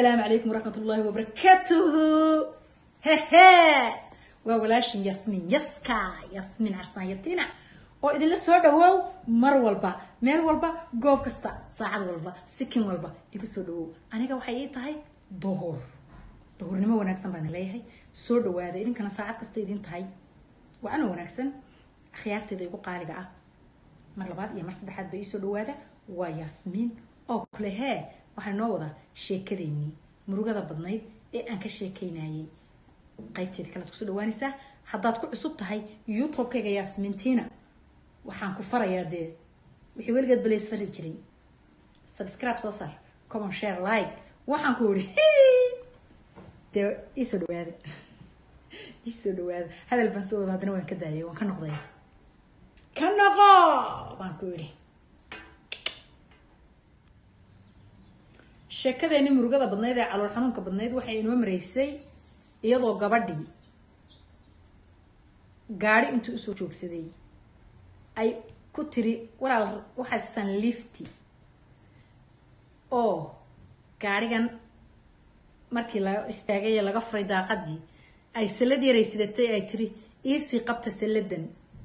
asalaamu calaykum waraxmat ullaahi wabarakaatuhu hehe waa walaashin yasmin yaska yasmin carsaanyatina oo idinla soo dhawow mar walba meel walba goob kasta saacad walba sikin walba igu soo dhawow aniga waxay ii tahay duhur duhurnimo wanaagsan baan leeyahay soo dhawaada idinkana saacad kasta idin tahay waa ana wanaagsan akhyaarteeda igu qaaliga ah mar labaad iyo mar saddexaad ba iisoo dhawaada waa yaasmiin oo kule hee waxay noo wadaa sheekadeennii murugada badnayd ee aan ka sheekaynayay qaybteeda kalead kusoo dhawaanaysaa haddaad ku cusub tahay youtube-kayga yaasmintiina waxaan ku farayaa dee wixii weligeed balays fari jiray subscribe soo saar common share like waxaan ku iri dee iisoo dhawaada iisoo dhawaada hadal baan soo wada haddana waan ka daayay waan ka noqday ka noqo baan ku idhi sheekadeeni murugada badnayd ee calool xanuunka badnayd waxay inoo maraysay iyadoo gabadhii gaari intuu usoo joogsaday ay ku tiri walaal waxaasisan lifti oo gaarigan markii la istaagay ee laga furay daaqadii ay sallad yaray sidatay ay tiri iisii qabta salladan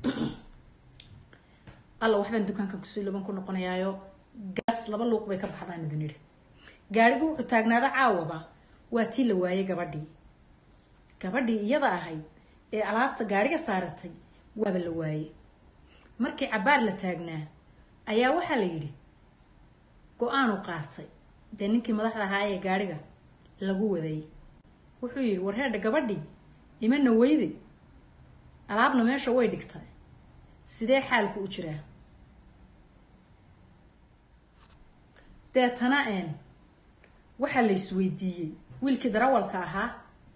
alla waxbaan dukaankan kusii laban ku noqonayaayo gaas laba luuq bay ka baxdaan idin idhi gaarigu wuxuu taagnaada caawaba waa tii la waayay gabadhii gabadhii iyada ahayd ee alaabta gaariga saaratay waaba la waayey markii cabaar la taagnaa ayaa waxaa la yidhi go-aanu qaatay dee ninkii madaxda ahaa ee gaariga lagu waday wuxuu yidhi warheedha gabadhii imana weyde alaabna meesha way dhigtay sidee xaalku u jiraa deetana een waxaa la isweydiiyey wiilkii darawalka ahaa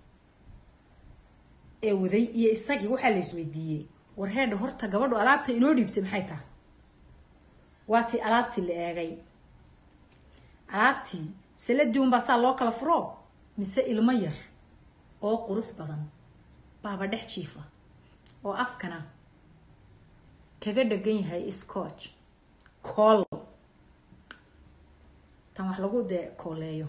ee waday iyo isagii waxaa la isweydiiyey warheedha horta gabadhu alaabta inoo dhiibtay maxay tahay waatii alaabtii la eegay alaabtii saladii unbaa saa loo kala furo mise ilmo yar oo qurux badan baaba dhex jiifa oo afkana kaga dhagan yahay scotch cool tan wax lagu dee kooleeyo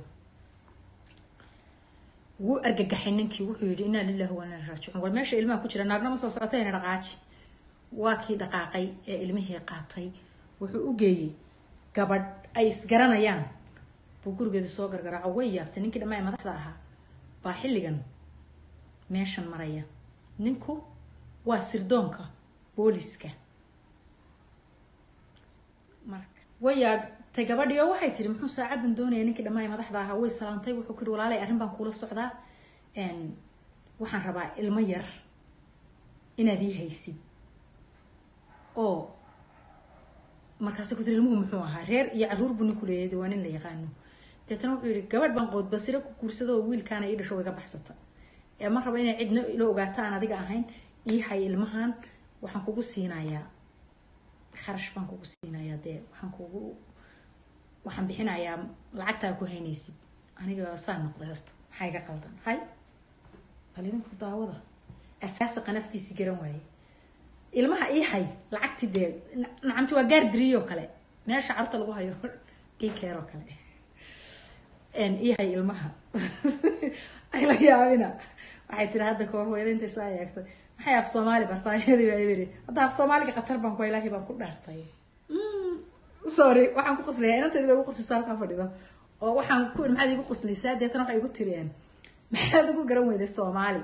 wuu argagaxay ninkii wuxuu yidhi inaa lilahi wa inaa raajicuun war meesha ilmaha ku jira naagna ma soo socotayna dhaqaaji waa kii dhaqaaqay ee ilmihii qaatay wuxuu u geeyey gabadh ay isgaranayaan buu gurigeeda soo gargaraaco way yaabtay ninkii dhammaa ee madaxda ahaa baa xilligan meeshan maraya ninku waa sirdoonka booliska marka way yaadhtay gabadhii oo waxay tiri muxuu saacadan doonaya ninkii dhammaa ee madaxda ahaa way salaantay wuxuu ku yihi walaalay arrin baan kuula socdaa waxaan rabaa ilmo yar inaad ii haysid oo markaase ku tiri ilmuhu muxuu ahaa reer iyo caruur buu ninku leeyahay waa nin la yaqaano deetana wuxuu yihi gabadh baan qood basire ku guursado oo wiilkaana ii dhasho iga baxsata ee ma rabo inay cidna ila ogaato aan adiga ahayn ii hay ilmahan waxaan kugu siinayaa kharash baan kugu siinayaa dee waxaan kugu waxaan bixinayaa lacagtaa ku haynaysid aniga saa noqday horta maxaa iga qaldan hay bal idinku daawada asaasi qanafkiisi garan waaye ilmaha ii hay lacagti dee nacamti waa gaar diriyo kale meesha carruurta lagu hayo dikeeroo kale ii hay ilmaha ay la yaabina waxay tiri hadda kahor hooyada intay saa eegtay maxay af soomaali bartaa iyadii baa ibiri hadda af soomaaliga khatar baan ku ilaahi baan ku dhaartay sorry waxaan ku qoslaya inanteedi bay igu qoslaysaa halkaa fadhido oo waxaan ku maxaad igu qoslaysaa deetana waxay igu tiriyeen maxaad ugu garan weyday soomaali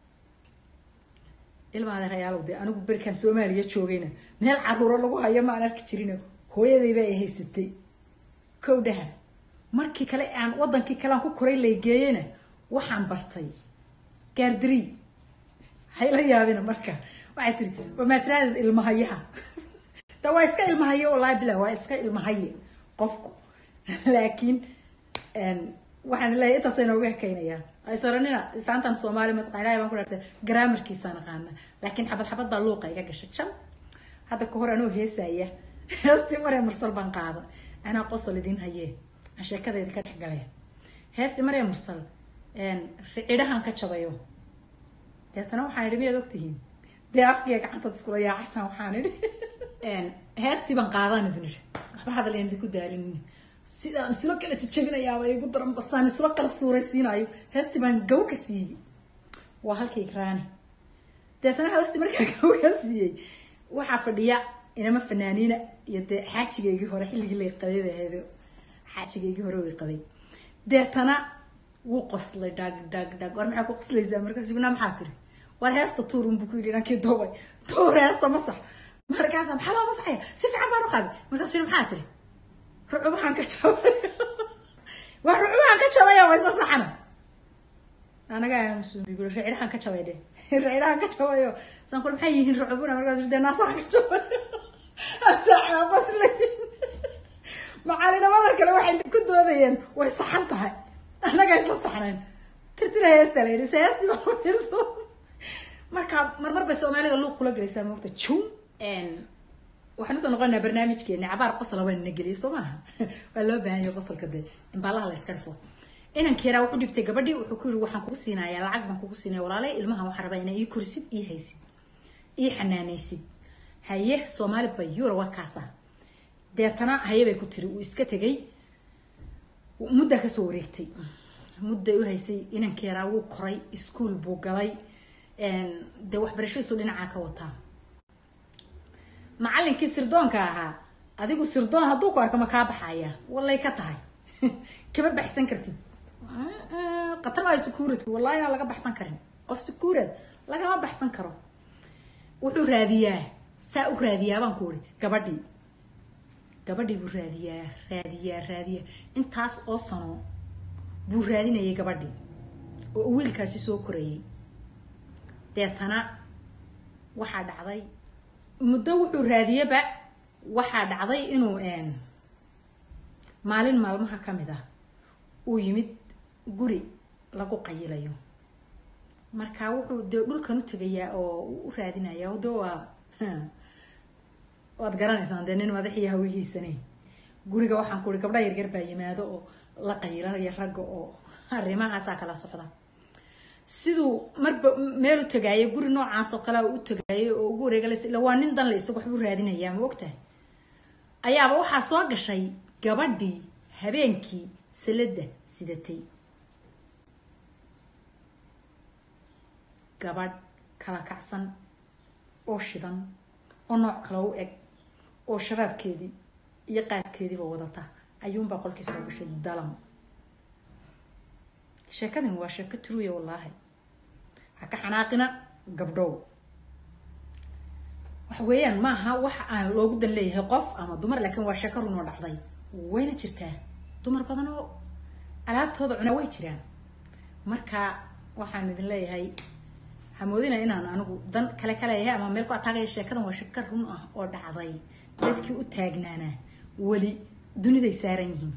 ilmaada rayaalow dee anigu berkaan soomaaliya joogayna meel caruuro lagu hayo ma aan arki jirina hooyadayba ay haysatay kow dhaha markii kale aan wadankii kale aan ku koray laygeeyena waxaan bartay gaardari hayla yaabina marka waxay tiri wamaatiraadeed ilmahayaha da waa iska ilmahaye wallaahi bilah waa iska ilmahaye qofku laakiin waxaan leeyahay intaas inooga hekaynayaa aysoranina isaantan soomaali mataqaa ilahay baan ku dhaartay garaamarkiisaan aqaana laakiin xabad xabad baa luuqa iga gashay jan hadda ka hor anoo heesaya heestii maree mursal baan qaada anaa qosol idiin hayee aan sheekadayda ka dhex galay heestii maree mursal cidhahan ka jabayo deetana waxaan idhi miyaad ogtihiin dee afkiya gacantaad iskula yaacasan waxaan idhi heestii baan qaadaan idin idhi waxba hadal aan idinku daalinin sidaan isula kala jajabinayaaba igu daran basaan isula kala suuraysiinayo heestii baan gaw ka siiyey waa halkii ikraani deetana heestii markaa gaw ka siiyey waxaa fadhiya inama fanaaniina iyo dee xaajigaygii hore xilligii lay qabay bay ahayd xaajigaygii hore way qabay deetana wuu qoslay dhag dhag dhag war maxaa ku qoslaysaa markaas iguna maxaa tiri war heesta tuur unbu ku yidhi inankii duubay tuur heesta masax markaasa maxaa loo masaxaya si fiican baan u qaaday markaasu yidhi maxaa tiri rucubahaan ka jabay waa rucubahaan ka jabaya waysa saxana anaga aamusubigu ricirahan ka jabay dhe ricirahan ka jabayo saan kule maxay yihiin rucubuna markaas dee naasaha ka jabay saaxaa qoslay macalinimada kale waxay ku doodayeen way saxan tahay annaga isla saxnayn tirtira heesta la yidhi se heestii baa fiirso marka marmar bay soomaalida luuq kula gelaysaa moogta jum waxaan usoo noqonaa barnaamijkeeni cabaar qosla waa nina geliyay soo maaha waa loo baahan yahay qosolka dee imbaalaha la iska rifo inankeeraa wuxuu dhibtay gabadhii wuxuu ku yidhi waxaan kugu siinayaa lacag baan kugu siinaya walaalay ilmahan waxaa rabaa inaa ii korisid ii haysid ii xanaanaysid haye soomaali bay yura waa kaasa deetana haye bay ku tiri uu iska tegay muddaa kasoo wareegtay mudday u haysay inankeeraa wuu koray iskuol buu galay dee waxbarashadiisu dhinacaa ka wataa macallinkii sirdoonka ahaa adigu sirdoon hadduu ku arko ma kaa baxaya wallay ka tahay kama baxsan kartid qatar maayo securitku wallahi inaan laga baxsan karin qof securid lagama baxsan karo wuxuu raadiyaa saa u raadiyaa baan ku uri gabadhii gabadhii buu raadiyaa raadiyaa raadiyaa intaas oo sano buu raadinayay gabadhii oo uu wiilkaasi soo korayay deetana waxaa dhacday muddo wuxuu raadiyaba waxaa dhacday inuu maalin maalmaha ka mid ah uu yimid guri lagu qayilayo marka wuxuu dee dhulkan u tegayaa oo u raadinayaa de waa waad garanaysaan dee nin madaxiyo hawihiisane guriga waxaan ku uri gabdha yaryar baa yimaado oo la qayilanaya ragga oo arrimahaasaa kala socda siduu marba meel u tagaayo guri noocaas oo kalea u tagaayo oo ugu wareegalas ila waa nin dan le isagu waxbuu raadinayaa ma ogtahay ayaaba waxaa soo gashay gabadhii habeenkii salada sidatay gabadh kala kacsan oo shidan oo nooc kale u eg oo shabaabkeedii iyo qaadkeediiba wadata ayuunbaa qolkii soo gashay dalam sheekadani waa sheeko truya wallaahi ha ka xanaaqina gabdhow waxa weeyaan maaha wax aan loogu dan leeyahay qof ama dumar laakiin waa sheeko runoo dhacday wayna jirtaa dumar badan oo alaabtooda cunaa way jiraan marka waxaan idin leeyahay waxaa moodinaya inaan anigu dan kale ka leeyahay ama meel ku ataagaya sheekadan waa sheeko run ah oo dhacday dadkii u taagnaanaa weli duniday saaran yihiin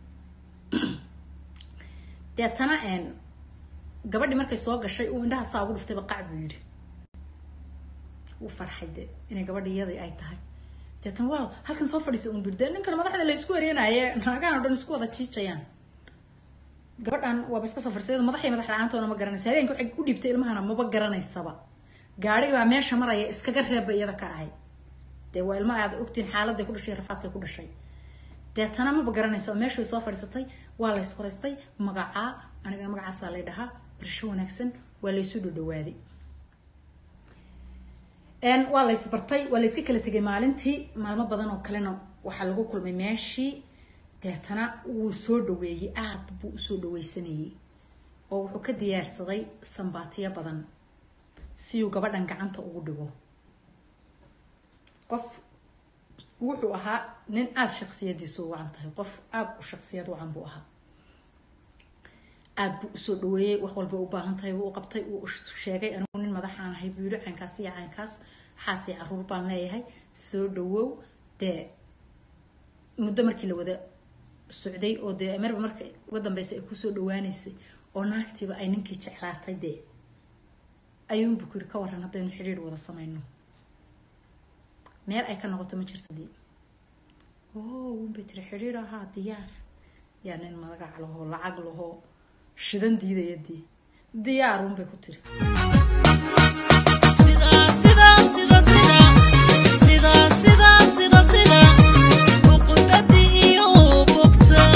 deetana gabadhii markay soo gashay uu indhaha saa ugu dhuftayba qac buu yidhi wuu farxay de inay gabadhi iyadii ay tahay deetana waa halkan soo fadhiisa un bir de ninkan madaxda la isku wareenaaye naagahan o dhan isku wada jiijayaan gabadhan waaba iska soo fadhisay madaxay madax la-aantoona ma garanaysa habeenka waxay u dhiibtay ilmahana maba garanaysaba gaari baa meesha maraya iskaga reebba iyada ka ahayd dee waa ilma aad ogtiin xaaladay ku dhashay rafaadkay ku dhashay deetana maba garanaysa meeshay soo fadhiisatay waa lays qoraystay magacaa anigana magacaasaa lay dhahaa barasho wanaagsan waa laysu dhodhawaaday waa lays bartay waa layska kala tegay maalintii maalmo badan oo kalena waxaa lagu kulmay meeshii deetana wuu soo dhaweeyey aad buu usoo dhaweysanayay oo wuxuu ka diyaarsaday sambaatiyo badan si uu gabadhan gacanta ugu dhigo qof wuxuu ahaa nin aada shaksiyadiisu wacan tahay qof aada u shaksiyad wacan buu ahaa aada buu usoo dhaweeyey wax walba u baahan tahay buu u qabtay uu sheegay anigu nin madaxaan ahay buu yihi caynkaas iyo caynkaas waxaasii caruur baan leeyahay soo dhawow dee muddo markii la wada socday oo dee marba marka uga dambeysa ay kusoo dhawaaneysay oo naagtiiba ay ninkii jeclaatay dee ayuunbu ku yidhi ka waran haddaynu xidhiir wada samayno meel ay ka noqoto ma jirto dii o unbay tiri xidhiir ahaa diyaar yaa nin magac lahoo lacag lahoo shidan diidaya dii diyaar unbay ku tiri sida sida sida sida uqudadii iyo bogta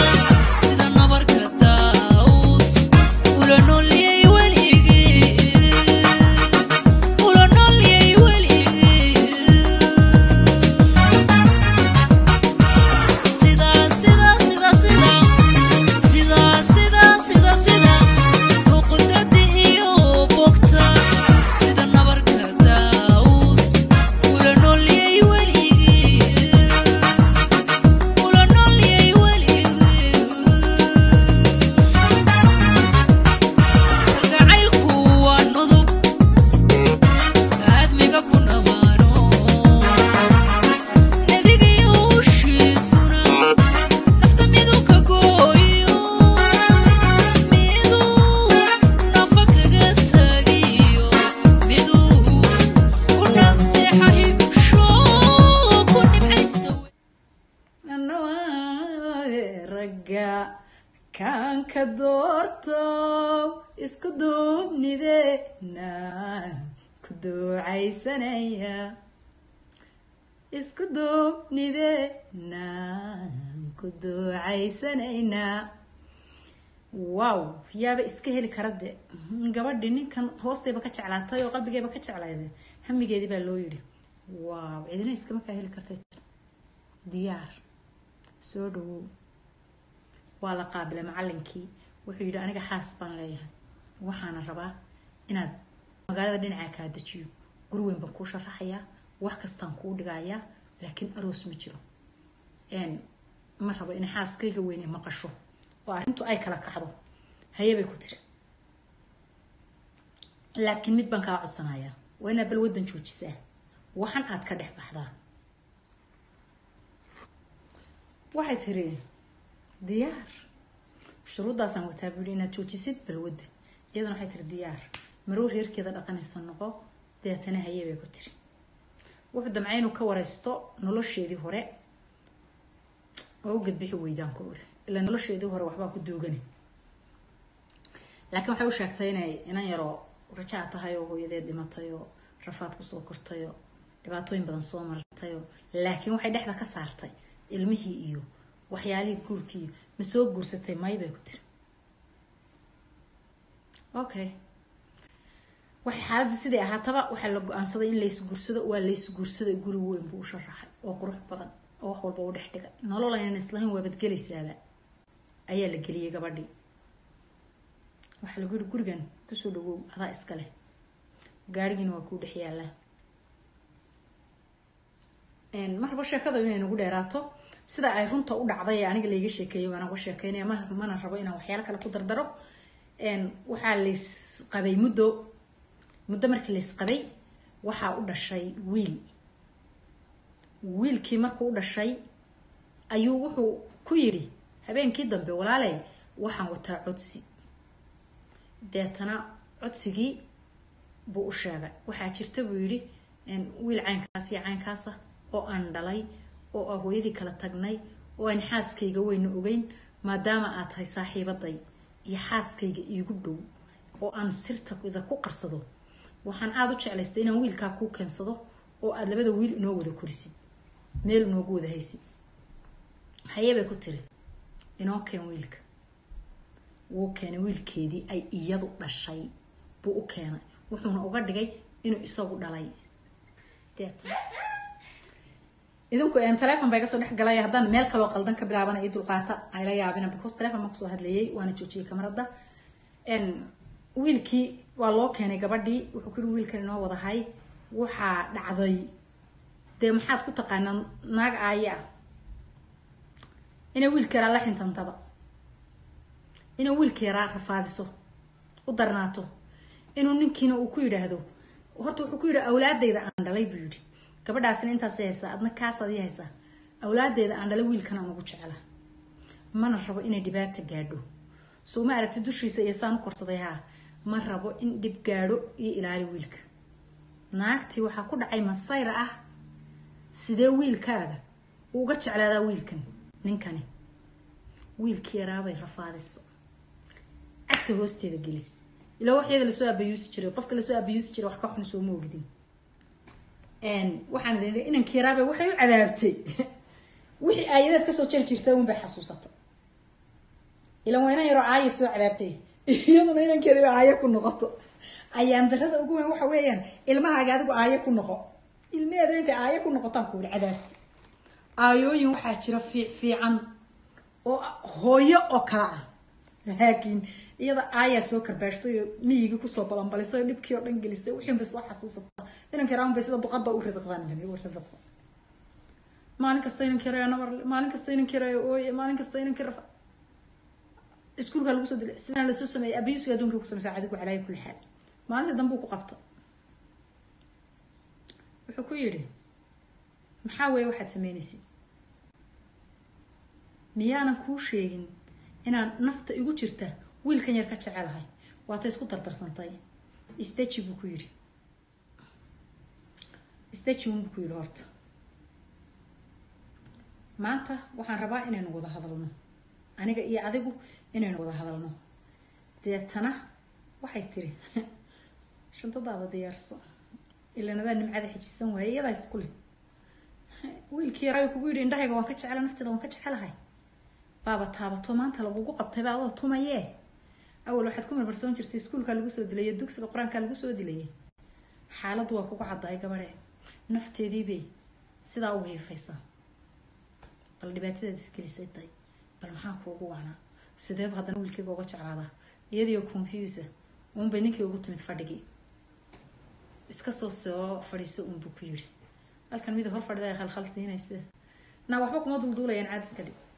kaanka doorto isku duubnideena ku ducaysanaya isku duubnideena ku ducaysanaynaa wow yaaba iska heli kara de gabadhi ninkan hoostayba ka jeclaatay oo qalbigayba ka jeclayday hamigeedii baa loo yidhi wow cidina iskama kaa heli kartay diyaar soo dhawow waa la qaabilay macalinkii wuxuu yidhi aniga xaas baan leeyahay waxaana rabaa inaad magaalada dhinacaa kaa dejiyo guri weyn baan kuu sharaxayaa wax kastaan kuu dhigayaa laakiin aroos ma jiro ma rabo inay xaaskayga weyne maqasho oo arrintu ay kala kacdo haye bay ku tiri laakiin mid baan kaa codsanayaa waa inaad bal waddan joojisaa waxan aad ka dhex baxdaa waxay tiri diyaar shuruuddaasaan wataa buu yihi inaad joojisid balwadda iyaduna waxay tiri diyaar maruu reerkeeda dhaqanaysa noqo deetana haye bay ku tiri wuxuu damcay inuu ka waraysto nolosheedii hore oo u gadbixi weydaan ku uri ilaa nolosheedii hore waxbaa ku duugani laakiin waxay u sheegtay inay inan yaroo rajaa tahay oo hooyadeed dhimatay oo rafaad kusoo kortay oo dhibaatooyin badan soo martay oo laakiin waxay dhexda ka saartay ilmihii iyo waxyaalihii guurkii iyo ma soo guursatay may bay ku tiri okay waxay xaaladii siday ahaataba waxaa la go-aansaday in laysu guursado waa laysu guursaday guri weyn buu u sharaxay oo qurux badan oo wax walba u dhex dhigay nolol aynan islahayn waabadgelaysaaba ayaa la geliyey gabadhii waxaa lagu yihi gurigan kusoo dhawow adaa iska leh gaarigiina waa kuu dhex yaallaa marba sheekada inay nagu dheeraato sida ay runta u dhacday ee aniga layga sheekeeyo waana uga sheekeynaya mana rabo inaan waxyaalo kale ku dardaro waxaa lays qabay muddo muddo markii lays qabay waxaa u dhashay wiil wiilkii markuu u dhashay ayuu wuxuu ku yidhi habeenkii dambe walaaley waxaan wataa codsi deetana codsigii buu u sheegay waxaa jirta buu yidhi wiil caynkaas iyo caynkaasa oo aan dhalay oo ah hooyadii kala tagnay oo aan xaaskayga weyna ogeyn maadaama aad tahay saaxiibaday iyo xaaskayga iigu dhow oo aan sirtada ku qarsado waxaan aada u jeclaystay inaan wiilkaa kuu keensado oo aada labada wiil inoo wada korisid meel inoogu wada haysid haye bay ku tiri inoo keen wiilka wuu keenay wiilkeedii ay iyadu dhashay buu u keenay wuxuuna uga dhigay inuu isagu dhalay idinku telefon baa iga soo dhex galaya haddaan meel kaloo qaldan ka bilaabana io dulqaata ayla yaabina because telefon baan kusoo hadlayay waana joojiyay kamarada wiilkii waa loo keenay gabadhii wuxuu ku yihi wiilkan inoo wadahay waxaa dhacday dee maxaad ku taqaanaa naag aaya ah inay wiilka yaraa la xintantaba inay wiilka yaraa rafaadiso u darnaato inuu ninkiina uu ku yidhaahdo horta wuxuu ku yidhi awlaadayda aan dhalay buu yidhi gabadhaasina intaasay haysaa adna kaasaad ii haysaa awlaadeeda aan dhalay wiilkan aan ugu jecla mana rabo inay dhibaata gaadho soo ma aragti dushiisa iyo saan u korsaday haa ma rabo in dhib gaadho iyo ilaali wiilka naagtii waxaa ku dhacay masayra ah sidee wiilkaaga uga jeclaadaa wiilkan ninkani wiilkii yaraabay rafaadisa cagta hoosteeda gelis ilaa waxyada lasoo abayuusi jiray qofka lasoo abayuusi jiray wax ka xun soo ma ogdin waxaan idin inankii yaraabay waxay u cadaabtay wixii aayadaad kasoo jari jirta un bay xasuusatay ilan waa inan yaroo aaya soo cadaabtay iyaduna inankeeda aaya ku noqoto ayaan darada ugu weyn waxa weeyaan ilmahaaga adigu aaya ku noqo ilmeheedu intay aaya ku noqotaan ku yidhi cadaabti aayooyin waxaa jira fiic fiican oo hooyo oo kala ah laakiin iyada aayaa soo karbaashtay oo miyigii kusoo balanbalisay oo dhibkii oo dhan gelisay wixiin bay soo xasuusata inanka yaraan bay sida duqada u ridiqdaan maalin kasta inanka yarayo nabar maalin kasta inanka yarayo ooye maalin kasta inanka rafa iskuulka lagu soo dilay sidaan lasoo sameeyay abiyusiga adduunka ku sameysa adigu calaayi kulli xaal maalinta dambe uu ku qabta wuxuu ku yidhi maxaa weeye waxaad sameynaysid miyaanan kuu sheegin inaan nafta igu jirta wiilkan yar ka jecelahay waata isku dardarsantay staji buu ku yidhi staji unbuu ku yidhi horta maanta waxaan rabaa inaynu wada hadalno aniga iyo adigu inaynu wada hadalno deetana waxay tiri shantadaada diyaarso ilan adaa nimcada xijisan waaye iyadaa isku leh wiilkii yaraa kugu yidhi indhahayga waan ka jecela nafteeda waan ka jecelahay baaba taabato maanta lagugu qabtay baa adoo tumayee awal waxaad ku marmarsoon jirtay iskuulkaa lagu soo dilayay dugsiga qur-aankaa lagu soo dilayay xaaladdu waa kugu caddaay gabadhe nafteediibay sidaa u hiifaysaa bal dhibaatadaad isgelisay day bal maxaa kuugu wacnaa sideeba haddana wiilkayga uga jeclaadaa iyadiio confusa uunbay ninkii ugu timid fadhigii iska soo soo fadhiiso uunbuu ku yidhi halkan mida hor fadhida ay khalkhal siinaysa naa waxba kuma dulduulayaan caad iska dhig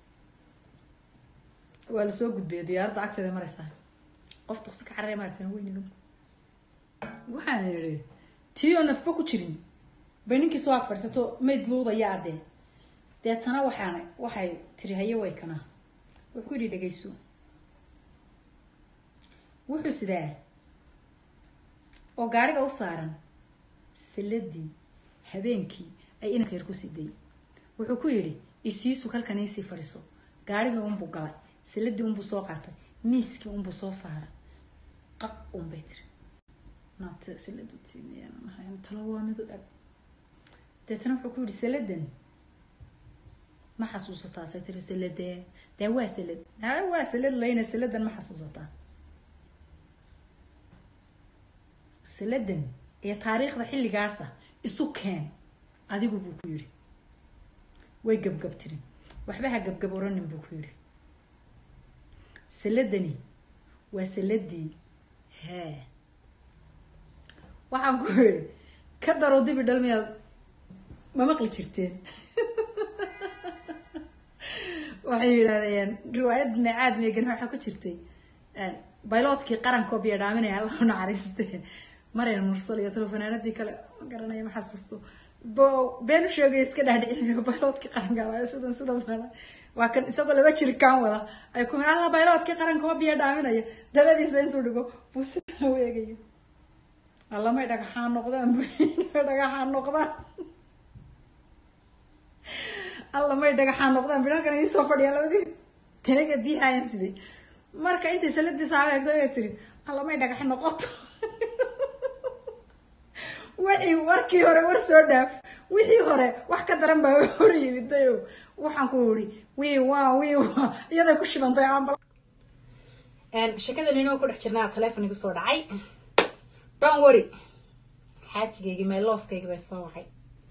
waa lasoo gudbaya diyaaradda agteeda maraysaa qof duqsi ka cararaya maaragtan weyn idinku waxaan idhi tii oo nafba ku jirin bay ninkii soo ag fadhiisato mayd luudaya addee deetana waxaan waxay tiri haye way kana wuxuu ku yidhi dhegayso wuxuu sidaa oo gaariga u saaran saladii habeenkii ay inanka yar ku siday wuxuu ku yidhi isiisu halkan iisii fadhiso gaarigii unbuu galay saladii unbuu soo qaatay miiskii unbuu soo saaray qaq unbay tiri naate saladu tiimiyanahay talo waa mid u dhag deetana wuxuu ku yidhi saladan ma xasuusataa say tiri saladee dee waa salad aa waa salad layna saladan ma xasuusataa saladan iyo taariikhda xilligaasa isu keen adigu buu ku yidhi way gabgab tiri waxba ha gabgab oranin buu ku yidhi saladani waa saladii hee waxaan ku yidhi ka daro dibi dhalmiyaad ma maqli jirteen waxay yidhahdeen riwaayad nacaad meegan waxaa ku jirtay bayloodkii qarankoo biyo dhaaminaya allahu naxariiste maryan mursal iyo telefanaanadii kale ma garanaya ma xasuusto bo been u sheegay iska dhaadhicinayo bayloodkii qaranka waayo sidan sida bana waa kan isagoo laba jirikaan wada ay ku alla bayloodkii qaranka oo biyo dhaaminaya dabadiisa intuu dhigo buu sidaa u eegayo allamay dhagaxaan noqdaan dhagaxaan noqdaan alla may dhagaxaan noqdaan bidhalkan iisoo fadhiyaan labadii tanaga biyahayan siday marka intay saladii saaba eegtay bay tiri alla may dhagax noqoto wixii warkii hore war soo dhaaf wixii hore wax ka daran baa hor yimidayo waxaan ku iri wii waa wii waa iyaday ku shibantay ambal sheekadan inoo ku dhex jirnaa teleefon igu soo dhacay don worry xaajigaygii my loofkaygii bay soo wacay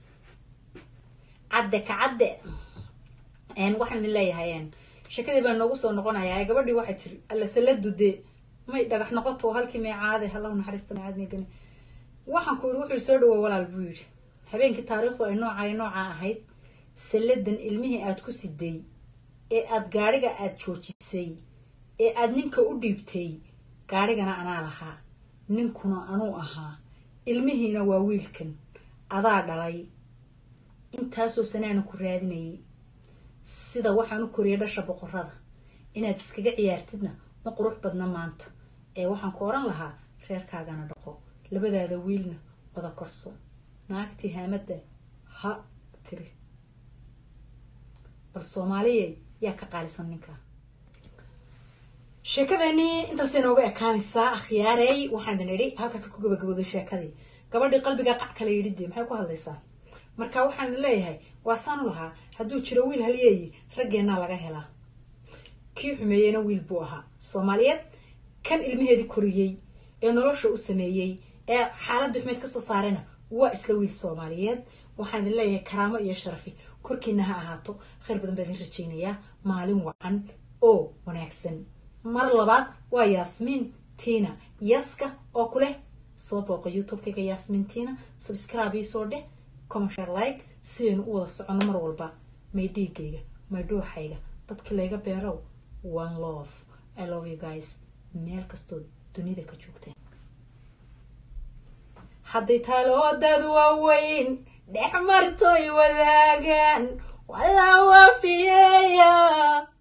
cadde ka cadde waxaan idin leeyahay sheekadii baa noogu soo noqonayaa gabadhii waxay tiri alla saladu dee may dhagax noqoto halkii may caade hallahu naxariista macaad meegani waxaan ku yidhi wuxuu soo dhawo walaal buu yidhi habeenkii taariikhdu ay noocay nooca ahayd saladan ilmihii aad ku siday ee aad gaadhiga aad joojisay ee aad ninka u dhiibtay gaadhigana anaa lahaa ninkuna anuu ahaa ilmihiina waa wiilkan adaa dhalay intaasoo sanaana ku raadinayay sida waxaan u koriyay dhasha boqorada inaad iskaga ciyaartidna ma qurux badna maanta ee waxaan ku oran lahaa reerkaagana dhaqo labadaada wiilna wada korso naagtii haamadda ha tiri bal soomaaliya yaa ka qaalisan ninka sheekadeenii intaasay nooga ekaanaysaa akhyaarey waxaan idin idhi halka ku gabagabooday sheekadii gabadhii qalbigaa qac kala yidhi dee maxay ku hadlaysaa marka waxaan idin leeyahay waa saanu lahaa hadduu jiro wiil halyeeyi raggeennaa laga helaa kii xumeeyeyna wiil buu ahaa soomaaliyeed kan ilmaheedii koriyey ee nolosha u sameeyey ee xaaladii xumeed kasoo saarayna waa isla wiil soomaaliyeed waxaan idin leeyahay karaamo iyo sharafi korkiina ha ahaato khayr badan baa idin rajaynayaa maalin wacan oo wanaagsan mar labaad waa yaasmiin tiina yaska oo ku leh soo booqa youtube-kayga yaasmiin tiina subscribe ii soo dheh commercial like sidaynu u wada soconno mar walba may dhiigayga may dhuuxayga dadkii layga beerow one love i love you guys meel kastoo dunida ka joogteen hadday taloodad waaweyn dhex martoy wadaagaan walaa waafiyeeya